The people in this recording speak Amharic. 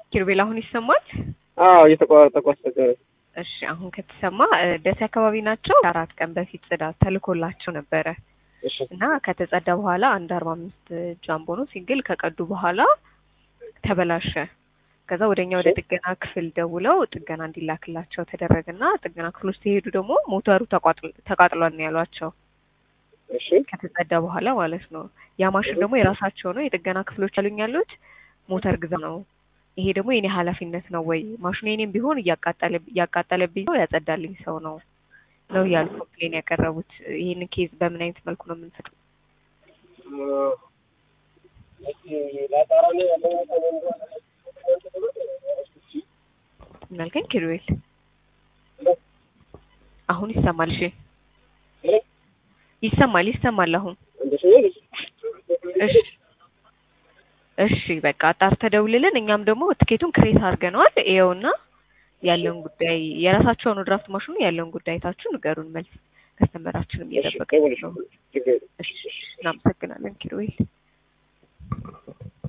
ኪሩቤል አሁን ይሰማል? አዎ እየተቋረጠ ኳስተገረ እሺ አሁን ከተሰማ እ፣ ደሴ አካባቢ ናቸው። አራት ቀን በፊት ጽዳት ተልኮላቸው ነበረ እሺ እና ከተጸዳ በኋላ አንድ አርባ አምስት ጃምቦ ነው ሲንግል ከቀዱ በኋላ ተበላሸ። ከዛ ወደኛ ወደ ጥገና ክፍል ደውለው ጥገና እንዲላክላቸው ተደረገና ጥገና ክፍል ውስጥ ሲሄዱ ደግሞ ሞተሩ ተቋጥል- ተቃጥሏል ነው ያሏቸው። እሺ ከተጸዳ በኋላ ማለት ነው። ያ ማሽን ደግሞ የራሳቸው ነው። የጥገና ክፍሎች ያሉኝ ያሉት ሞተር ግዛ ነው። ይሄ ደግሞ የኔ ኃላፊነት ነው ወይ ማሽኑ የኔም ቢሆን እያቃጠለ እያቃጠለብኝ ሰው ያጸዳልኝ ሰው ነው ነው እያሉ ኮምፕሌን ያቀረቡት። ይህን ኬዝ በምን አይነት መልኩ ነው የምንፈጥረው? ምናልከኝ ኪሩቤል አሁን ይሰማል? እሺ ይሰማል ይሰማል አሁን እሺ እሺ በቃ አጣርተህ ደውልልን። እኛም ደግሞ ትኬቱን ክሬት አድርገነዋል። ይኸውና ያለውን ጉዳይ የራሳቸው ነው ድራፍት ማሽኑ ያለውን ጉዳይ ታችሁ ንገሩን። መልስ ከስተመራችንም እየጠበቀ ነው። እሺ እናመሰግናለን ኪሩቤል።